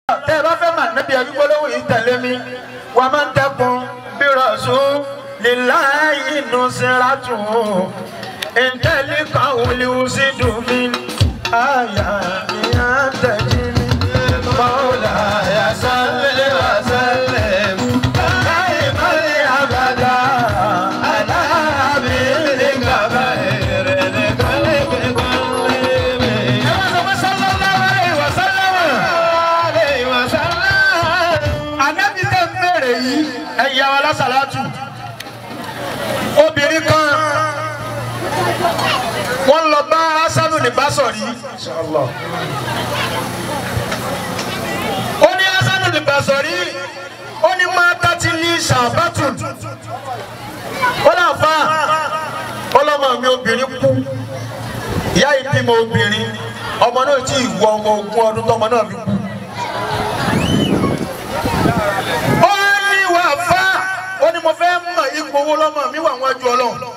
tẹ́ ẹ bá fẹ́ mà nẹ́bí ẹbí gbólóhùn yìí tẹ̀lé mi wà máa ń dẹ́kun bí rọ̀ṣún líláyé inú síra tù ú ìtẹ́lí kan wùlí wùsí dùn mí àyà ìyá tẹ̀lé mi. mọ́wùlà yasọ́lẹ̀ wàsálẹ̀ láì mọ́lẹ̀ àbàdà aláàbí nígbàgbà èrè nìkanlẹ̀ kíkọ́lẹ̀ mi. ẹ bá sọ pé sallallahu alaihi wasallam. alaihi wasallam. Ànábì tẹ́ ń bèrè yìí ẹ̀yà wa lásàlátù obìnrin kan wọ́n lọ bá asanu ní basọ̀rí ó ní asanu ní basọ̀rí ó ní máa tàti ní sàbátù ó là fà ọlọ́mọ mi obìnrin kú ìyá yìí bímọ obìnrin ọmọ náà tí ì wọ ọmọ ogún ọdún tọmọ náà fi kú ó ní wà fà ó ní mo fẹ́ mọ ipò owó lọ́mọ mi wà wọ́n ju ọlọ́run.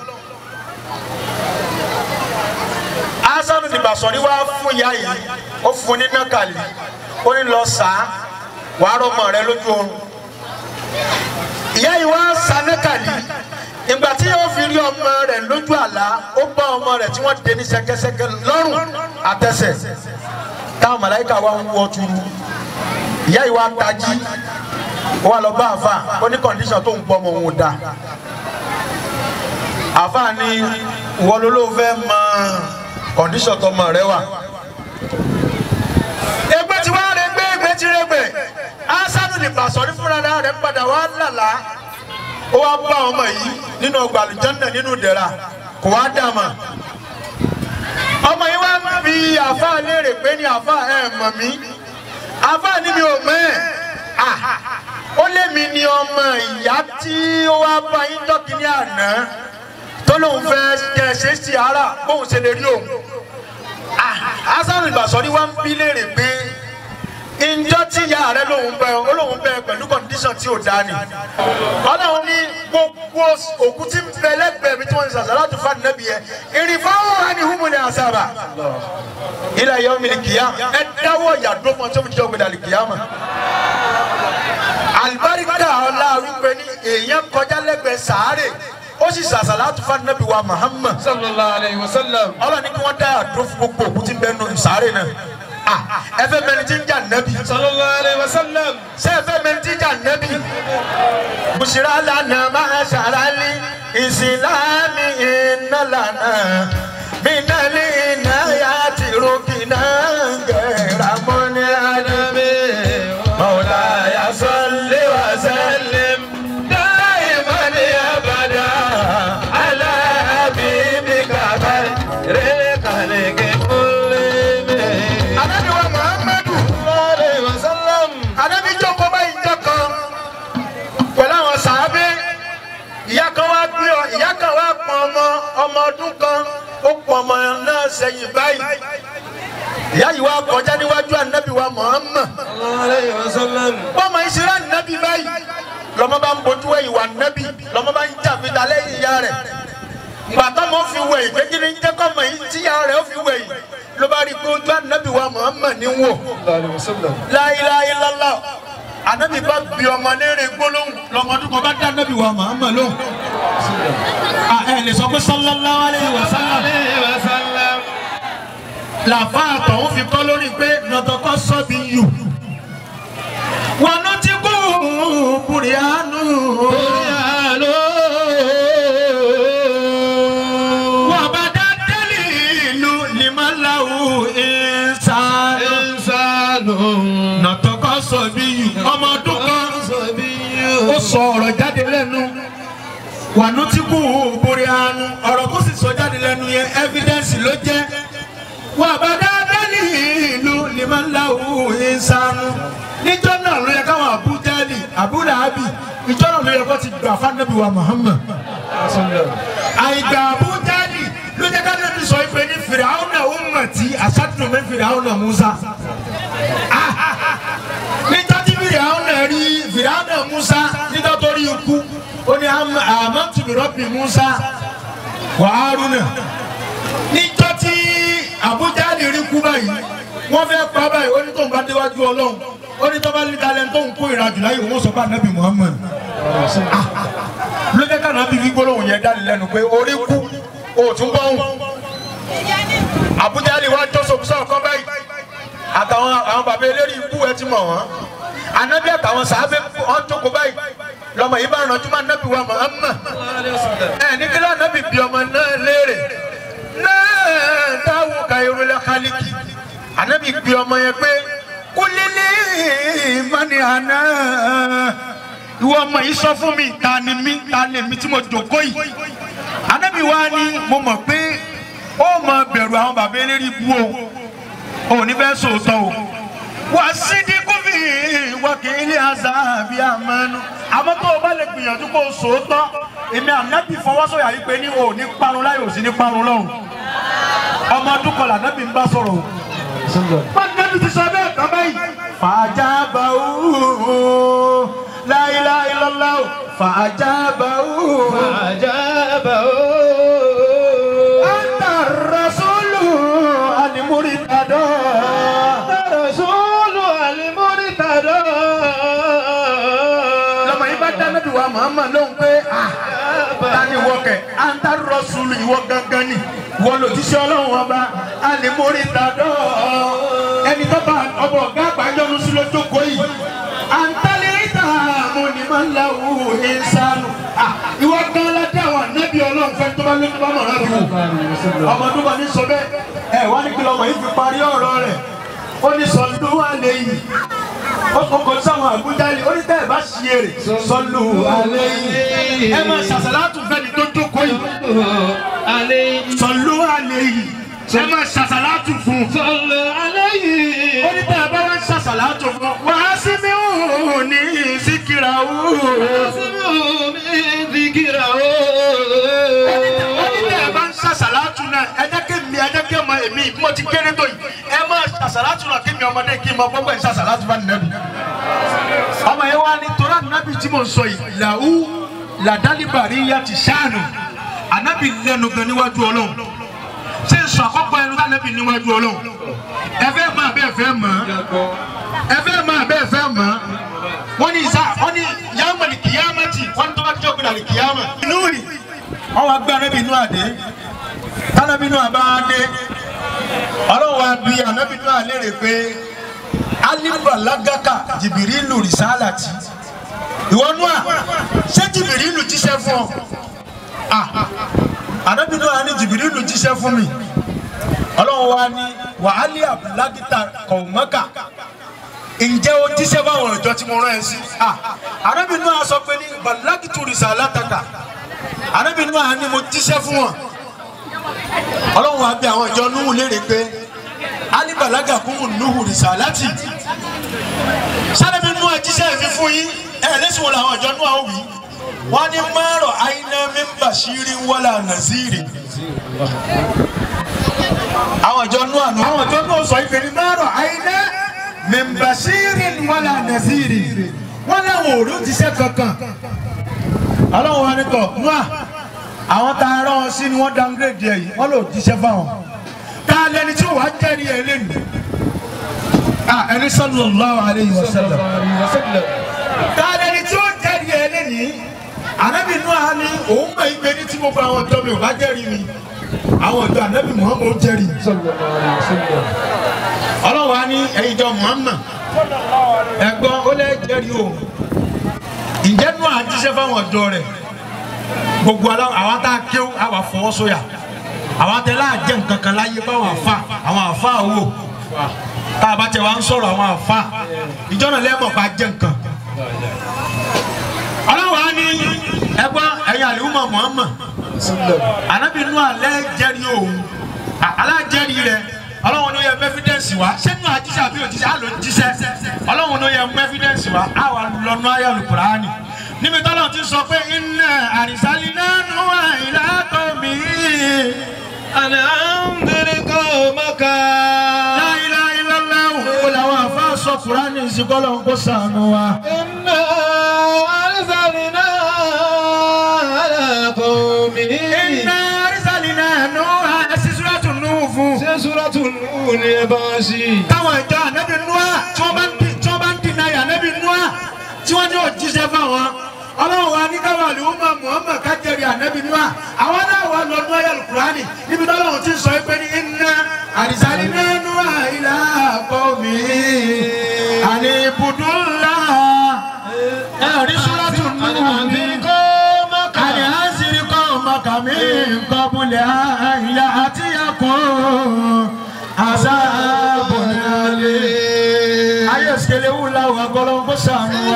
asanu ní basọ̀rí wá fún ìyá yìí ó fún ní nákàlí ó ní lọ sá wàá rọmọ rẹ lójú oorun ìyá yìí wá sa nákàlí ìgbà tí yóò fi rí ọmọ rẹ lójú àlá ó bá ọmọ rẹ tí wọ́n dé ní ṣẹ̀kẹ̀ṣẹ̀kẹ̀ lọ́rùn àtẹsẹ̀ táwọn màláìka wá ń wọ turu ìyá yìí wá tají ó wá lọ bá àfa ó ní kọ́ndíṣàn tó ń pọ̀ mọ́ òun dà àfa ni ìwọ ló ló fẹ́ mọ kọ́ndíṣàn tọmọ rẹ wà. ẹgbẹ́ tí wàá rẹ gbé ẹgbẹ́ tí rẹ gbẹ asanu ní Basọ̀rí fúnra rẹ padà wá lálá ó wá bá ọmọ yìí nínú ọgbà àlùjànnà nínú ìdẹ̀ra kò wá dà mà ọmọ yìí wá ń bi àfa léèrè pé ní àfa ẹ̀ mọ̀ mí àfa ni mi ò mọ̀ ẹ́ ah ó lé mi ní ọmọ ìyá tí ó wá bá yín dọ́kì ní àná tó lóun fẹ́ kẹ́ ẹ ṣe é sí ara bóun ṣe lè rí òun. Hasan Basọ̀rí wá ń bí léèrè pé njọ́ tí ìyá rẹ lòun bẹ ó lòun bẹ pẹ̀lú kọ́ndíṣọ̀n tí ò dá ni. Ọlọ́run ní gbogbo òkú tí ń bẹ lẹ́gbẹ̀ẹ́ mi tí wọ́n ń sàṣà láti fa nẹ́bi yẹn. ìrìfáwọ̀ wa ni humu ni àṣàbà. ilẹ̀ yọ̀ mi ni kìá ẹ dáwọ́ ìyàdó fún ọ tó fi jẹ́ ògbédà lè kìá mọ̀ alibarika ọlá wípé ní èèyàn kọjá lẹ́gbẹ̀ẹ́ sàárè ó sì sàṣàlátù fún Ànábì wa Muhammad sallallahu alayhi wa sallam. ọlọ́ni kí wọ́n dá àdó fún gbogbo òkú tí ń bẹ nù sàárè náà Ah, ẹ fẹ́ mẹni tí ń jà nẹ́bí sallallahu alayhi wa sallam. ṣé ẹ fẹ́ mẹni tí ń jà nẹ́bí. bùsùlá lànà máa ṣàrálí ìsìlámì iná lànà bínálì iná yá ti rúkìnà gẹ̀ẹ́rà mọ́ni àdàbí. مولاي صل وسلم دائما ابدا على حبيبك خير الخلق كلهم Ànábì wa Muhammadu sallallahu alayhi wa sallam. Ànábì jókòó báyìí jọ kan pẹ̀lú àwọn sàábé ìyá kan wá gbé ọ ìyá kan wá pọn ọmọ ọmọ ọdún kan ó pọn ọmọ náà sẹ́yìn báyìí ìyá yìí wá kọjá níwájú Ànábì wa Muhammad sallallahu alayhi wa sallam. bọ́mọ ìṣirà nàbí báyìí lọ́mọ bá ń bójú ẹ̀ ìwà nàbí lọ́mọ bá ń jà fi dalẹ̀ ìyá rẹ̀ gbàtọ́ mọ́ fi wẹ̀ ìgbé kí ni ń jẹ́ kọ́mọ yìí tí ìyá rẹ̀ ó fi wẹ̀ yìí ló bá rí i pé ojú ànábì wa Muhammad ní wò sallallahu alayhi wa sallam. la ilaha illallah ànábì bá bí ọmọ léèrè gbólóhùn lọ́mọdún kan bá dá ànábì wa Muhammad lóhùn. À, ẹ lè sọ pé sallallahu alayhi wa sallam alayhi wa sallam. làfà àtọ̀hún fi kọ́ lórí pé nọ̀tọ̀kọ́ sọ́bi yù. wọn ló ti kú bùrìánù. Alo. wọ́n bá dá délì ìlú limalahu ìsàlù. Insanu. nọ̀tọ̀kọ́ sọ́bi yù. ọmọ ọdún kan ó sọ ọ̀rọ̀ jáde lẹ́nu. wọn ló ti kú bùrìánù. ọ̀rọ̀ kó sì sọ jáde lẹ́nu yẹn evidence ló jẹ́. wọ́n bá dá délì ìlú limalahu ìsàlù. níjọ́ náà ló yẹ káwọn abudali abudulabi níjọ́ náà ló yẹ kó ti gbà fanabi wa Muhammad àìgbà abudali ló jẹ́ ká lẹ́nu sọ ìpè ní fìràwọ́nà ummati asadu min fìràwọ́nà Musa níjọ́ tí fìràwọ́nà rí fìràwọ́nà Musa níjọ́ tó rí ikú ó ní amantu bi rabbi Musa wa Haruna níjọ́ tí abudali rí kú báyìí wọ́n fẹ́ pa báyìí ó ní tóun bá déwájú Ọlọ́run ó ní tọ́ba ní talẹ̀ tó ń kó ìrajù láyé òun sọ fún anabi muhammed ló jẹ́ ká anabi fi gbólóhùn yẹn dálé lẹ́nu pé orí kú òtún bọ́hùn àbújá lè wá jọ́sọ̀ sọ̀kan báyìí àtàwọn àwọn bàbá eléré ikú ẹ ti mọ̀ wọ́n anabi àtàwọn sàábẹ wọn jókòó báyìí lọmọ yìí bá rànjú máa anabi wa muhammed ẹ ní kí lóò anabi bí ọmọ náà léèrè náà táwọn ka irúlẹ̀ kálíkì anabi bí ọmọ yẹn pé kúlílì mani àná ìwọ ọmọ yìí sọ fún mi ta ni mí ta ni mi tí mo jòkó yìí anabi wa ni mo mọ̀ pé ó mọ bẹ̀rù àwọn bàbá eléré ikú o ò ní fẹ́ sòótọ́ o wà sídi kúfì wákìlì àzàbí àmọ́nú àmọ́ tó o bá lè gbìyànjú kó o sòótọ́ èmi ànábì fọwọ́sọ̀yà yìí pé ní o ò ní parun láyò sí ní parun lọ́hùn ọmọ ọdún kọlà ànábì ń bá sọ̀rọ̀ o pàtàkì ti sọ bẹ́ẹ̀ tán báyìí. fàjábà ó láìláìlọ́lá ó fàjábà ó. Àjàbà ó. anta rasulu alimuri tadọ. Rasulu alimuritada. lọmọ yìí bá dá nábì wa Muhammad lóhùn pé ah tani wọ kẹ anta rasulu ìwọ gangan ni wọ́n lò jíṣẹ́ ọlọ́run ọba alimuri tadọ. ẹni tó bá ọbọ ọgá àgbájọ́nu sí lójókòó yìí antalita munimalahu insanu ah ìwọ gan ládé àwọn anábì ọlọ́run fẹ́ tó bá lé tó bá mọ̀ láti wò ọmọ ọdún bá ní sọ bẹ́ẹ̀ ẹ wá ní kí lọmọ yìí fi parí ọ̀rọ̀ rẹ̀ ó ní sọlú alẹ́ yìí ó kọ́kọ́ sáwọn àbújá yìí ó ní tẹ́ ẹ bá ṣí èrè sọlú alẹ́ yìí ẹ máa ṣàṣàlátù fẹ́ni tó jókòó yìí Alayhi. sọlú alẹ́ yìí ẹ máa ṣàṣàlátù fún un Sallu alayhi. ó ní tẹ́ ẹ bá wá ń ṣàṣàlátù fún un wàá sí mi ò ní síkìrà ó Asmi'u min dhikrahu. ó ní tẹ́ ẹ bá ń ṣàṣàlátù náà ẹ jẹ́ kí mi ẹ jẹ́ kí ọmọ èmi bí mo ti kéré tó yìí ẹ máa ṣàṣàlátù náà kí mi ọmọdé kí n mọ gbọ́gbọ́ ẹ̀ ṣàṣàlátù bá nìyẹn ọmọ yẹn wá ní torá nàbì tí mo ń sọ yìí làwù làdálíbàrí yá ti ṣáànù ànábì lẹ́nu gan níwájú ọlọ́run ṣé n sọ àkọ́kọ́ ẹnu tánàbì níwájú ọlọ́run ẹ fẹ́ máa bẹ́ẹ̀ fẹ́ mọ̀ ẹ fẹ́ máa bẹ́ẹ̀ fẹ́ mọ̀ wọ́n ní ìsá wọ́n ní yàmà ní kìyàmàtì wọ́n ní tó bá ti jọ́ gbé ní kìyàmà. inú rì wọ́n wá gbé ànábì inú àdé tánàbì inú àbá dé ọlọ́run wa bí ànábì inú àlérè pé alibalagaka jìbìrìlù rìsálàtì ìwọ nua ṣé jìbìrìlù jíṣẹ́ fún ọ ah ànábì nua ní jìbìrìlù jíṣẹ́ fún mi ọlọ́run wa ní wàhálì abúlágítà kọ̀ọ̀mọ́kà ǹjẹ́ o jíṣẹ́ báwọn ọ̀jọ́ tí mo rán ẹ sí ah ànábì nua sọ pé ní balagítù rìsálàtàkà ànábì nua ní mo jíṣẹ́ fún wọn ọlọ́run wa bí àwọn ìjọ núhù léèrè pé alibalaga kúmù nuhu risalati sáré nú àjíṣẹ́ mi fún yín ẹ lẹ́sìn wọn làwọn ìjọ nú àwọn wí wọ́n ní márọ̀ àyínà mímbà sírí wọlé ànàzírì àwọn ìjọ nú àná àwọn ìjọ nú sọ ìpè ní márọ̀ àyínà mímbà sírí wọlé ànàzírì wọ́n láwọn òrí òjíṣẹ́ kankan ọlọ́run wa ní tọ̀ nú à àwọn tá a rán ọ sí ni wọ́n downgrade ẹ̀ yìí wọ́n lò jíṣẹ́ fáwọn ta lẹni tí wàá jẹ́rìí ẹ lẹ́nu. a ẹni sallallahu alayhi wa sallam. ta lẹni tí ó jẹ́rìí ẹ lẹ́nu. anabi nù á ní òun mọ̀ ìgbé ní tí mo gba àwọn ọ̀dọ́ mi ò bá jẹ́rìí mi. àwọn ọ̀dọ́ anabi muhammed ó jẹ́rìí. ọlọ́wọ́ á ní ẹ̀yin jọ muhammed. ẹ̀gbọ́n ó lẹ́ jẹ́rìí o. ǹjẹ́ nù á jíṣẹ́ fáwọn ọ̀dọ́ rẹ̀. gbogbo àwọn tá a kéwò àwa fọwọ́ sóyà àwọn atẹ́lá jẹ́ nǹkan kan láyé báwọn àfa àwọn àfa wò tá a bá tẹ wá ń sọ̀rọ̀ àwọn àfa ìjọ náà lẹ́mọ̀ bá jẹ́ nǹkan. ọlọ́wọ́ á ní ẹgbọ́n ẹ̀yin àlùmọ̀ Muhammad ànábì inú alẹ́ jẹ́rìí òun alájẹ́rìí rẹ̀ ọlọ́wọ́n ló yẹ mẹ́fídẹ́ǹsì wá sẹ́nu àjíṣẹ́ àbí òjíṣẹ́ àlọ́ jíṣẹ́ ọlọ́wọ́n ló yẹ mẹ́fídẹ́ǹsì wá àwa lọ́nu ayé Al-Qur'ani níbi tọ́lọ́ ti sọ pé iná àrísálí náà nù wá ìlà tó mi. Ana anzir qawmaka. La ilaha illallah wo làwọn àfa sọ Kùránì ìsìnkọ́lọ̀ ń kó sànù wa. Inna arsalna ala qawmin. iná àrísálí náà nù wá ẹsí súrátù nù fún. Ṣé Suratul Nur ni ẹ bá sí? táwọn ìjọ ànábì nù wá tí wọ́n bá ń di tí wọ́n bá ń di jíṣẹ́ fáwọn ọlọ́run wa ní káwá ló mọ muhammed kájẹrì ànábì níwá àwọn náà wà lọ́dún ayé alukurani níbi tó lọ́run ti sọ pé ní iná àdìsálí nínú àìlá kọ́ mi àní ibùdó ńlá ẹ̀rí súrátù nínú mi àní àṣírí kọ́ mọ̀kàmí nǹkan múlẹ̀ àyà àti ẹ̀kọ́ àṣà àbọ̀nálẹ̀ ayé òsèlè wúlà wà gbọ́dọ̀ kó sànù wa.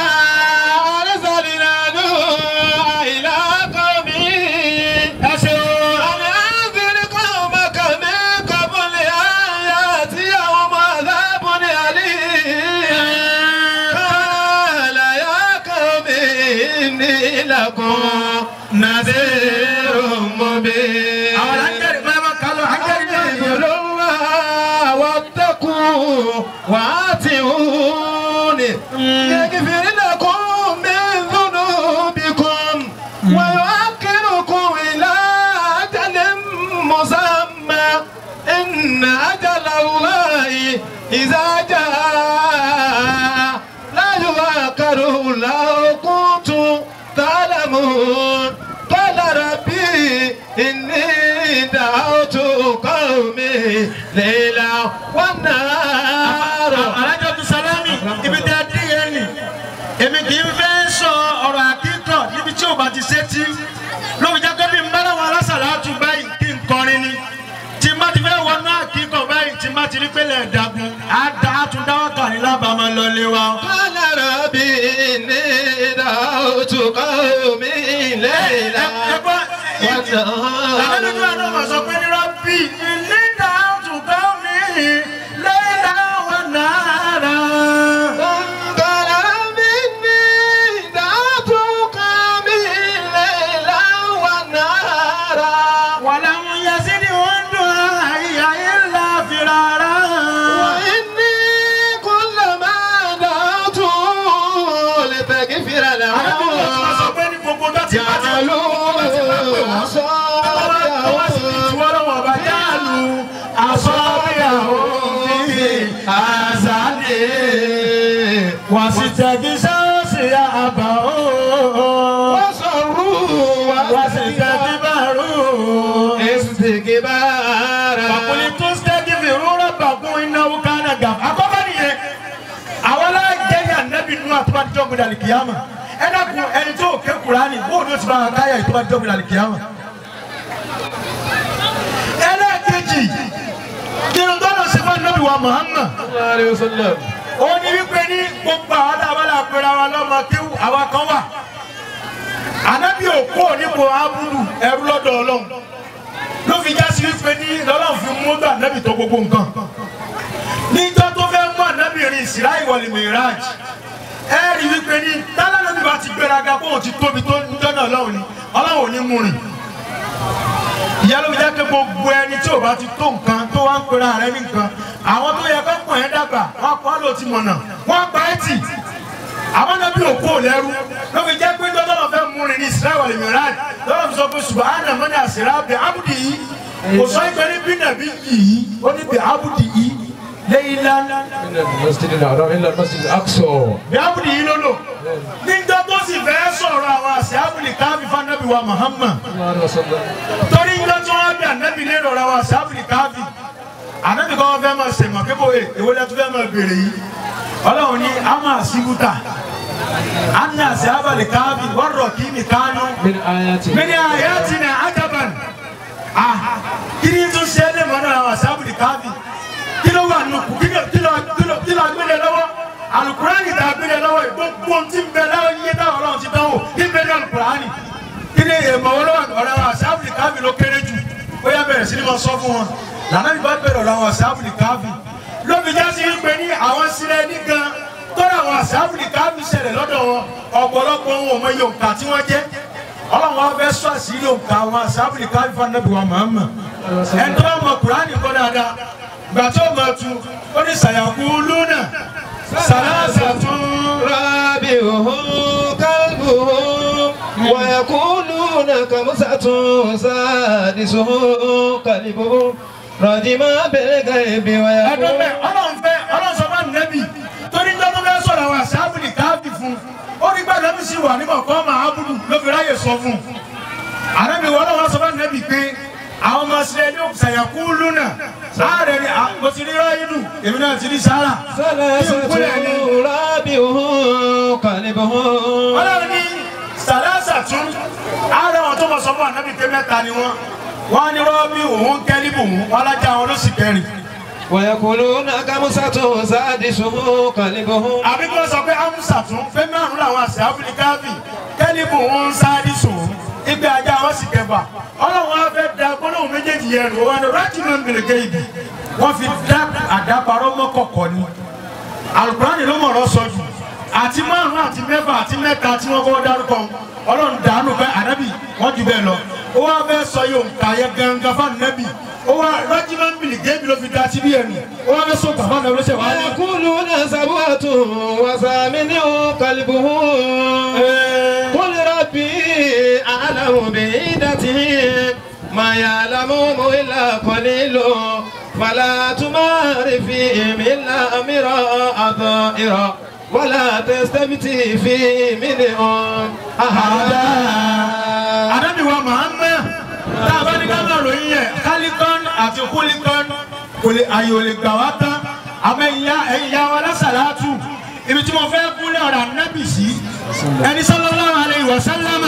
نذير مبين àwọn alájẹrì máa ma kálọ̀ alájẹrì náà yẹ. اعبدوا الله واتقوا واتقوني يغفر لكم من ذنوبكم ويؤخركم إلى أجل مسمى إن أجل الله إذا جاء لا يؤخر لو كنتم تعلمون قال ربي إني دعوت قومي ليلا والنهار alájọ tó sálámì ibi tí a dín yẹn ni èmi kì í fẹ́ sọ ọ̀rọ̀ àkíkọ̀ níbi tí ò bá ti ṣe tí lóbi jẹ́ pé bí n bá láwọn alásàlátù báyìí kí n kọrin ni tí n bá ti fẹ́ wọnú àkíkọ̀ báyìí tí n bá ti rí pélé ẹ̀dàgùn á da á tún dáwọ́ kà ní lábàámọ̀ lọlé wa. قال ربي إني دعوت قومي ليلا Làbẹ́lẹ́ ní àná mà sọ pé ní rọ́bì ilé ìdáhùn tó mi lẹ́yìn àwọn náírà. قال ربي إني دعوت قومي ليلا ونهارا ولم يزدهم دعائي إلا فرارا. وإني كلما دعوت لتغفر Àdébí wọn ti máa sọ لهم pé ní gbogbo ọjọ́ tí bá ti جعلوا wọ́n sì ti tú أصابعهم ọlọ́wọ́ ọba jáàlú àsọ́bíyàwó fi àzàdé. Wọ́n sì tẹ̀gí sọ́ọ̀sì àbá ó. وصروا Wọ́n sì tẹ̀gí bàrú. استكبارا Bàkúni tó stẹ́gì fi rúra bàkún iná wúkánà gàf. Àkọ́kọ́ nìyẹn. Àwọn alájẹyà nẹ́bí nínú àtúbàdìjọ́ gbọdọ̀ àlìkìyàmà. Ẹ dákun ẹni tó ké Kùránì bóòdù ó ti bá káyà ìtúbàdìjọ́ gbọdọ̀ àlìkìyàmà. Ẹlẹ́ẹ̀kejì nínú tọ́lọ̀ sí fún nẹ́bí wa Muhammad. عليه وسلم Ó ní wípé ní gbogbo àwọn àbálà pera wa lọ́mọ kíw àwa kan wà. Ànábì òkú ònípo Ábúdù ẹrú lọ́dọ̀ Ọlọ́run ló fi já sí wípé ní lọ́lọ́run fi mú gbà nẹ́bì tó gbogbo nǹkan níjọ́ tó fẹ́ mú ànábì rìn ìsirá ìwọlì mìíràn ẹ rí wípé ní tálánàbì bá ti gbéraga kó òun ti tóbi tó níjọ́ náà ọlọ́run ni ọlọ́run ò ní mú rìn ìyá ló fi jẹ́ pé gbogbo ẹni tí ò bá ti tó nǹkan tó wá ń pera rẹ ní nǹkan àwọn tó yẹ kó pọ̀ ẹ́ dàgbà wọ́n pa á lò ti mọ̀nà wọ́n pa ẹ́ tì àwọn náà bí òkú ò lẹ́rú ló fi jẹ́ pé dọ́dọ́ lọ fẹ́ mú rin ní israel wà lèmi rán lọ́dọ̀ fi sọ pé subahana mọ́ni àṣírà bẹ abudi yìí kò sọ ìgbé ní bínàbí yìí ó ní bẹ abudi yìí lẹ́yìn lánàá من المسجد الحرام إلى المسجد الأقصى bẹ abudi yìí ló lò níjọ́ tó sì fẹ́ sọ̀rọ̀ àwọn àṣẹ abudi káfí fanabi wa muhammad صلى الله عليه وسلم torí ńlọ tí wọ́n bí anabi lé lọ́rọ̀ àwọn àṣẹ abudi káfí anabi kọ́ wọn fẹ́ máa sèmọ̀ kébò ẹ̀ èwo lẹ́tú fẹ́ máa béèrè yìí ọlọ́run ní ama síbúta anna àṣẹ abali káfí wọ́n rọ̀ kí ni kánú من آياته mini ayatina ajaban ah kiri tún ṣe é lè mọ náà asabu di káfí kí ló wà nù kí ló kí ló kí ló kí ló gbélé lọ́wọ́ alukurani ta gbélé lọ́wọ́ yìí gbogbo ti ń bẹ lọ́wọ́ yíyé táwọn Ọlọ́run ti dánwò kí n bẹ ní alukurani kí ni èèmọ̀ wọn lọ́wọ́ ọ̀rọ̀ àwọn asabu di káfí ló kéré jù ó yá bẹ̀rẹ̀ sí ni mo sọ fún wọn lànà bí bá bẹ̀rẹ̀ ọ̀rọ̀ àwọn asabu di káfí lóbi já sí wípé ní àwọn sílẹ̀ ní gan tọ́lá àwọn asabu di káfí ṣẹlẹ̀ lọ́dọ̀ wọn ọ̀pọ̀lọpọ̀ wọn ò mọ iye òǹkà tí wọ́n jẹ́ ọlọ́run wa fẹ́ sọ àṣírí òǹkà àwọn asábìlì káfífà nàbì wa màmá ẹni tó bá mọ kùránì kọ́ dáadáa gbà tó mọ̀ tu ó ní sàyàkú lúnà sàlásà tún رابعهم كلبهم ويقولون كمسة سادسهم كلبهم رجما بالغيب ẹdún ويقولون bẹ́ẹ̀ ọlọ́run fẹ́ ọlọ́run sọ fún ànábì torí tó tó fẹ́ sọ̀rọ̀ àwọn asábìlì káfí fún ó ní gbàdọ̀ wà nígbà kọ́ máa búdù ló fi ráyè sọ fún un àrẹ́bí wọn náà wọ́n sọ fún ànábì pé àwọn ọmọ sílẹ̀ ní ṣàyàkú lúnà ààrẹ ni à- mo ti rí ráyìdù èmi náà ti rí sára ثلاثة رابعهم كلبهم ọlọ́run ní sàlásà tún ààrẹ wọn tó mọ sọ fún ànábì pé mẹ́ta ni wọ́n wọ́n ní rọ́ọ̀bì òun kẹ́líbù wọn alájà wọn ló sì kẹrin ويقولون خمسة سادسهم كلبهم àbí kí wọ́n sọ pé amusa tún pé márùn làwọn àṣẹ áfíríkàbì kẹ́líbù òun sáádì sùn ìgbé ajá wọn sì kẹfà ọlọ́run á fẹ́ da gbólóhùn méjèèjì yẹn rò wọn ni rájìmọ̀ gbèrègé ibi wọ́n fi dá àdáparọ́ mọ́kọ̀kọ̀ ni alukurani ló mọ̀rọ̀ sọ jù àti márùn àti mẹ́fà àti mẹ́ta tí wọ́n kọ́ dárúkọ ọlọ́run dànù bẹ́ẹ̀ ànábì wọ́n jù bẹ́ẹ̀ lọ ó wá fẹ́ sọ yóò kà yẹ gangan fún ànábì ó wá rájìmọ̀ gbèrègé ibi ló fi da síbí ẹnu ó wá fẹ́ sọ bàbá náà ló ṣe wá ní. ويقولون سبعة وثامنهم كلبهم قل ربي أعلم بعدتهم ما يعلمهم إلا قليل فلا تمار فيهم إلا أمراء ظاهرا ولا تستفتي فيهم منهم أحدا Ànábì wa Muhammad tá a bá ní ká máa ròyìn yẹn kálíkọ́n àti kúlíkọ́n kò lè àyè ò lè gbà wá tán àmọ́ ìyá ẹ̀yà wa lásàlátù ibi tí mo fẹ́ kúlẹ̀ ọ̀rọ̀ ànábì sí ẹni sallallahu alaihi wa sallama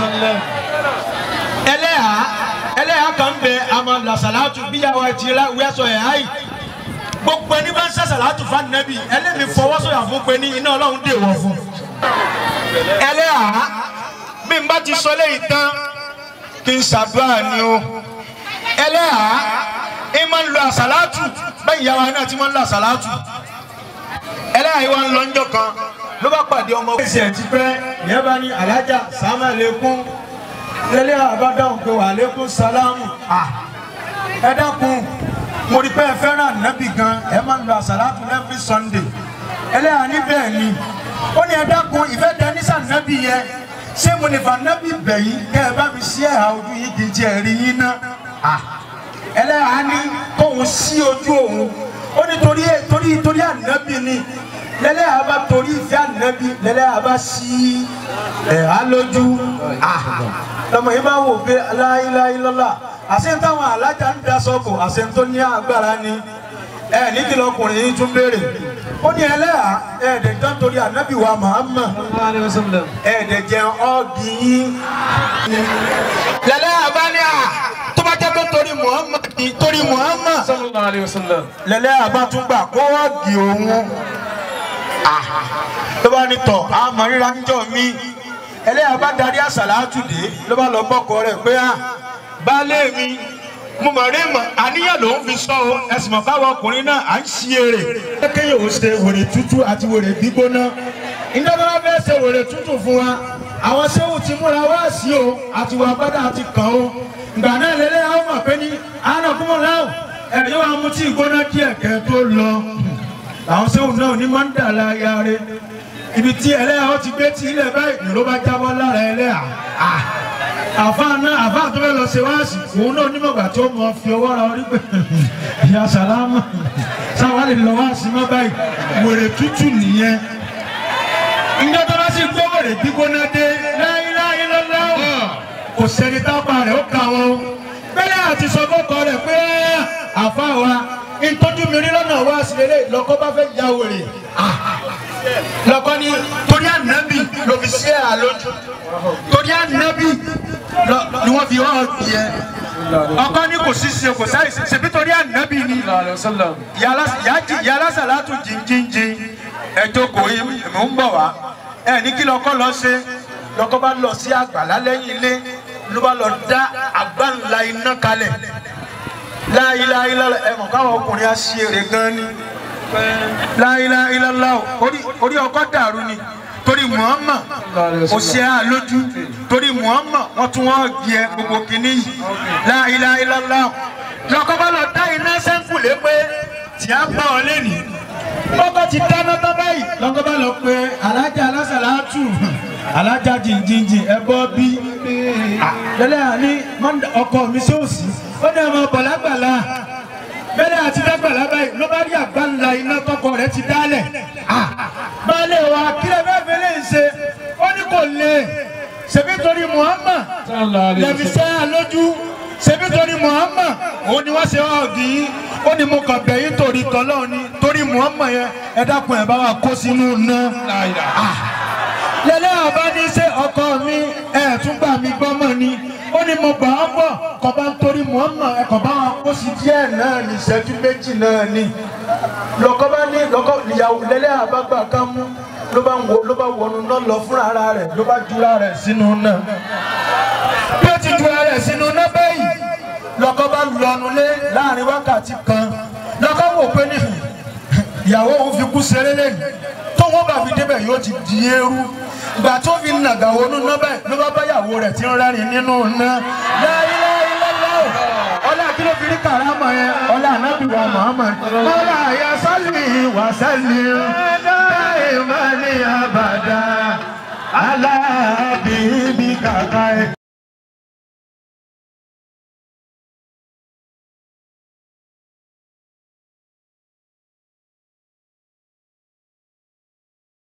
ẹlẹ́yà ẹlẹ́yà kan bẹ àmọ́ làsàlátù bíyàwó ẹ̀ ti wíwẹ́sọ̀ ẹ̀ háì gbogbo ẹni bá ń sàsàlátù fún ànábì ẹlẹ́mi fọwọ́sọ̀yà fún pé ní iná ọlọ́run dè wọ̀ fún ẹlẹ́yà bí n bá ti sọ léyìí tán kí n ṣàdúrà ni o ẹlẹ́yà ẹ máa ń lo àsàlátù bẹ́ẹ̀ ìyá wa náà ti máa ń lo àsàlátù ẹlẹ́yà yìí wá ń lọ ńjọ́ kan ló bá pàdé ọmọ. ẹsẹ̀ ẹ̀ ti pẹ́ ìyẹn bá ní alájà sàmà lẹ́kún lẹ́lẹ́ àbádáhùn pé wà lẹ́kún sálámù ẹ dákun mo rí pé ẹ fẹ́ràn nábì gan ẹ máa ń lo àsàlátù every Sunday ẹlẹ́yà ní bẹ́ẹ̀ ni ó ní ẹ dákun ìfẹ́ tẹ ní sànábì yẹn ṣé mo lè fà nábì bẹ̀yìn kẹ́ ẹ bá mi sí ẹ̀hà ojú yìí kì í tiẹ̀ rí yín ná ẹlẹ́yà ní kóun sí ojú òun ó ní torí torí torí ànábì ni lẹ́lẹ́yà bá torí ìfẹ́ ànábì lẹ́lẹ́yà bá sí ẹ̀hà lójú lọmọ yìí bá wò pé aláìláìlọ́lá àṣẹ táwọn alájà ń daṣọ bò àṣẹ tó ní agbára ni ẹ ní kí lọkùnrin yìí tún béèrè ó ní ẹlẹ́yà ẹ̀ẹ́dẹ̀jọ́ torí ànábì wa Muhammad الله عليه وسلم ẹ̀ẹ́dẹ̀ jẹun ọ́ọ̀gì yín. lẹ́lẹ́ àbáni à tó bá jẹ́ pé torí Muhammad ni torí Muhammad. صلى الله عليه وسلم lẹ́lẹ́ àbá tún gbà kó ọ́ọ̀gì òun. ló bá ní tọ̀ àmọ́ ríra níjọ́ mi. ẹlẹ́yà bá darí àsàlátù dé ló bá lọ bọ́kọ rẹ̀ pé à baálé mi mo mọ̀ rí mọ̀ àníyàn ló ń fi sọ o ẹ̀sìn mọ̀ káwọn ọkùnrin náà à ń ṣí èrè. kékeré ò ṣe wèrè tútù àti wèrè gbígbóná iná bá wá fẹ́ ṣe wèrè tútù fún wa àwọn sẹ́wù ti múra wá sí o àti wà gbádà àti kàn o ìgbà náà lélẹ́ àwọn mọ̀ pé ní àná kúmọ̀ láwù ẹ̀rí wa mú tí ìgbóná díẹ̀ kẹ́ tó lọ làwọn sẹ́wù náà ní máa ń dà láyà rẹ ibi tí ẹlẹ́yà ó ti gbé tí ilẹ̀ báyìí ló bá jábọ́ lára ẹlẹ́yà àfa náà àfa tó fẹ́ lọ ṣe wáàsì òun náà onímọ̀gbà tí ó mọ fi ọwọ́ ra orí pé ìyá sàlámà sáwọn lè lọ wáàsì mọ́ báyìí wèrè tútù nìyẹn ìjọ tó bá sì gbé wèrè gbígbóná dé láyéláyé lọ́lọ́wọ́ kò sẹ́ni tápá rẹ̀ ó kà wọ́n bẹ́ẹ̀ àti sọ fọ́kọ rẹ̀ pé àfa wa ìtọ́jú mi rí lọ́nà wáàsì lélẹ̀ lọ́kọ́ bá fẹ́ ya wèrè lọ́kọ́ ni torí ànábì ló fi ṣe àlójú torí ànábì lọ- ni wọ́n fi hàn tiẹ̀ ọkọ ní kò sí ṣe kò sáì ṣe ṣèbí torí ànábì ni الله عليه وسلم yàrá sàlátù jìnjìnjìn ẹ jókòó yìí mò ń bọ̀ wá ẹ ní kí lọkọ lọ ṣe lọkọ bá lọ sí àgbàlá lẹ́yìn ilé ló bá lọ dá àgbàǹlà iná kalẹ̀ láìláìlá ẹ mọ̀ káwọn ọkùnrin á ṣe eré gan ni láìláìlá orí orí ọkọ dàrú ni torí Muhammad kò ṣe á lójú torí Muhammad wọ́n tún wọ́n gbé ẹ gbogbo kìíní yìí láìláìlá lọkọ bá lọ dá iná sẹ́ńkù lé pé tí a bá ọ lẹ́nu ọkọ ti dáná tán báyìí lọkọ bá lọ pé alájà alásàlátù alájà jìnjìnjìn ẹ bọ́ bí lẹ́lẹ́ àní mọ́ndà ọkọ mi sí òsì ó ní ọmọ bọ̀lágbàlà bẹ́lẹ̀ àti dágbàlà báyìí ló bá rí àgbáńlá iná tọkọ rẹ̀ ti dálẹ̀ baálé wa kílẹ̀ fẹ́ fẹ́ lè ṣe ó ní kò lè sallallahu alayhi lẹ́bi wa sallam. sẹ́ ẹ lójú ṣebí torí Muhammad òun ni wọ́n ṣe ọ́ọ̀gì yín ó ní mo kàn bẹ̀ yín torí tọ́lọ́ ni torí Muhammad yẹn ẹ dákun ẹ̀ bá wa kó sínú iná. La ilaha. lẹ́lẹ́ ọba ní ṣe ọkọ mi ẹ̀ tún gbà mí gbọ́mọ̀ ni ó ní mo gbà ọ́ bọ̀ kọ́ bá ń torí Muhammad ẹ̀ kọ́ bá wa kó sí díẹ̀ náà ní ìṣẹ́jú méjì náà ni lọ́kọ́ bá ní lọ́kọ́ ìyàwó lẹ́lẹ́ àbágbà ká mú ló bá ń wo ló bá wọnú náà lọ fúnra ara rẹ̀ ló bá jura rẹ̀ sínú náà bí ó ti jura rẹ̀ sínú náà bẹ́yìí lọ́kọ́ bá lọ́nu lé láàrin wákàtí kan lọ́kọ́ wò pé ní ìyàwó òun fi kú seré lẹ́nu tó wọ́n bá fi débẹ̀ yóò ti di eérú ìgbà tó fi nàgà wọnú náà bẹ́ẹ̀ ló bá bá ìyàwó rẹ̀ tí ń rẹ́rìn nínú náà láìláìláìláì ọlá kí ló fi rí kàrámà yẹn ọlá anábì wa Muhammad ọlá àyà sálì wà sálì dáìmọ̀